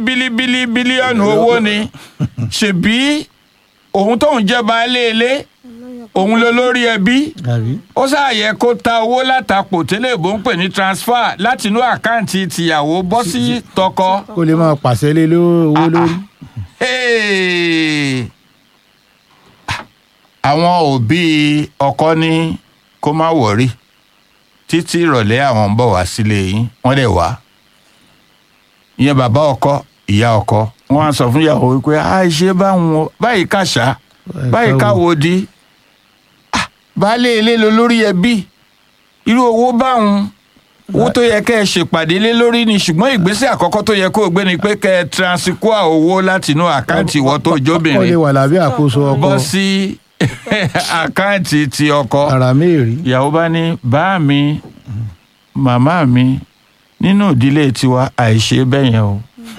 bílíbílí bílíọ̀nù owó ni ṣèbí òun tóun jẹ́ baálé ilé òun ló lórí ẹbí àbí ó ṣàyẹ kó ta owó látàpò tẹ́lẹ̀ bó ń pè ní transfer láti inú àkáǹtì tìyàwó bọ́ sí tọkọ. kó lè máa pàṣẹ lé ló- owó lórí. Hey! àwọn òbí ọkọ ní kó má wọrí títí ìrọ̀lẹ́ àwọn ń bọ̀ wá sílé yín wọ́n dẹ̀ wá ìyẹn bàbá ọkọ ìyá ọkọ wọ́n á sọ fún ìyàwó wípé àìṣe báwọn báyìí kàṣá báyìí káwo di Ah, baálé ilé ló lórí ẹbí irú owó báwọn owó tó yẹ kẹ́ ẹ ṣèpàdé lé lórí ni ṣùgbọ́n ìgbésẹ̀ àkọ́kọ́ tó yẹ kó o gbé ni pé kẹ́ ẹ transfer owó láti inú àkáǹtì ìwọ tó ó lè jóbìnrin wà lábẹ́ àkóso ọkọ bọ́ sí àkáǹtì ti ọkọ ara mẹ́rin. ìyàwó bá ní bá mi màmá mi nínú ìdílé tiwa àìṣe bẹ́yẹn o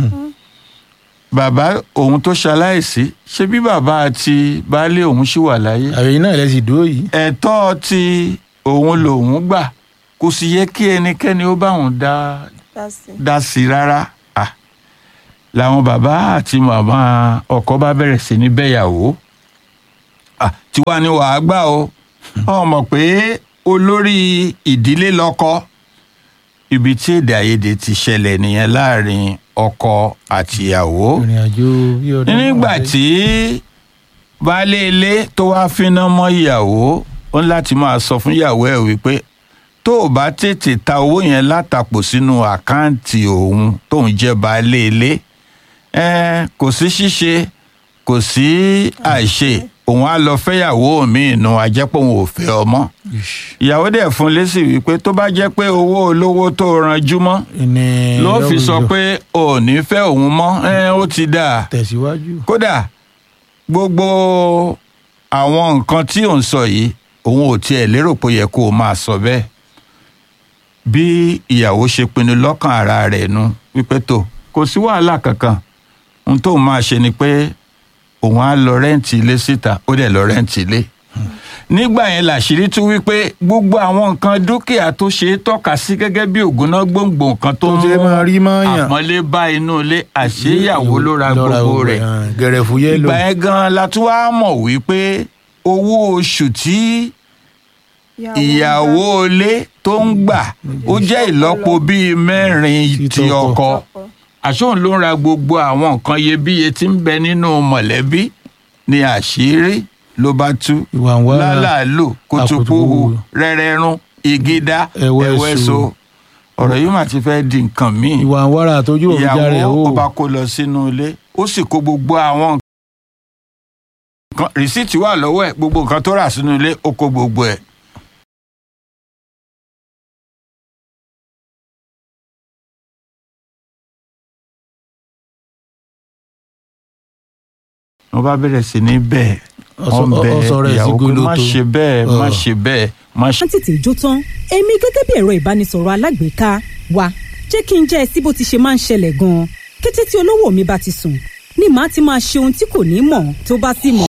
bàbá òun tó ṣaláìsí ṣé bí bàbá àti baálé òun ṣì wà láyé àyè náà lẹ́sìn dúró yìí. ẹ̀tọ́ ti òun lòun gbà kò sì yẹ kí ẹnikẹ́ni ó bá òun dá dá sí i rárá Ah, làwọn bàbá àti màmá ọkọ bá bẹ̀rẹ̀ sí ní bẹ́yàwó Ah, tiwa ni wàá gbà o ọ mọ̀ pé olórí ìdílé lọ́kọ ibi tí èdè àìyedè ti ṣẹlẹ̀ nìyẹn láàrin ọkọ àtìyàwó ìrìn àjò bí ọdún. nígbà márùn-ún. tí baálé ilé tó wáá finá mọ́ ìyàwó ó ní láti máa sọ fún ìyàwó ẹ̀ wípé tó o bá tètè ta owó yẹn látàpò sínú àkáǹtì òun tóun jẹ́ baálé ilé ẹn, kò sí ṣíṣe kò sí àìṣe òun á lọ fẹ́yàwó míì nù ajẹ́pọ̀ òun ò fẹ́ ọmọ ìyàwó dẹ̀ fún lésì wípé tó bá jẹ́ pé owó olówó tó ranjú mọ́ ìní ló fi sọ lọ́wọ́ pé ò ní fẹ́ òun mọ́ ẹn, ó ti dáa tẹ̀síwájú. kódà gbogbo àwọn nǹkan tí ò ń sọ yìí òun ò tiẹ̀ lérò pé ó yẹ kó o máa sọ bẹ́ẹ̀ bí ìyàwó ṣe pinnu lọ́kàn ara rẹ̀ nu wípé tó kò sí wàhálà kankan ohun tóun máa ṣe ni pé òun á lọ rẹ́ǹtì ilé síta ó dẹ̀ lọ rẹ́ǹtì ilé nígbà yẹn làṣírí tún wípé gbogbo àwọn nǹkan dúkìá tó ṣe é tọ́ka sí gẹ́gẹ́ bí ògúnná gbòǹgbò nǹkan tó Tó ń ṣe máa rí mọ́ọ̀yàn. àpọ́nlé bá inú ilé àṣeyàwó ló ra gbogbo rẹ̀ gẹ̀rẹ̀fù yẹ́lò. ìgbà yẹn gan la tún wá mọ̀ wípé owó oṣù tí ìyàwó ilé tó ń gbà ó jẹ́ ìlọ́po bíi mẹ́rin Ti ti tọkọ. ọkọ àṣóhun ló ń ra gbogbo àwọn nǹkan iyebíye tí ń bẹ nínú mọ̀lẹ́bí ni àṣírí ló bá tú ìwà ń wá lálàálò kùtùkùhù àkùtùkùhù. rẹ́rẹ́rún ìgídá Ẹ̀wẹ̀sù. ẹ̀wẹ̀sọ ọ̀rọ̀ yìí mà ti fẹ́ di nǹkan míì ìwà ń wára àtọ́jú òrùjà rẹ̀ ìyàwó o. ó bá kó lọ sínú ilé ó sì kó gbogbo àwọn nǹkan rìsíìtì wà lọ́wọ́ ẹ̀ gbogbo nǹkan tó rà sínú ilé ó kó gbogbo ẹ̀. wọ́n bá bẹ̀rẹ̀ sí ní bẹ́ẹ̀ wọ́n Ọ̀sọ̀- bẹ ọ̀sọ̀ rẹ̀ sí ìyàwó pé má goloto. ṣe bẹ́ẹ̀ má Ọ̀. ṣe bẹ́ẹ̀ má ṣe wọ́n tètè jó tán èmi gẹ́gẹ́ bí ẹ̀rọ ìbánisọ̀rọ̀ alágbèéká wa jẹ́ kí n jẹ́ ẹ sí bó ti ṣe máa ń ṣẹlẹ̀ gan-an kété tí olówó mi bá ti sùn ni màá ti máa ṣe ohun tí kò ní mọ̀ tó bá sì mọ̀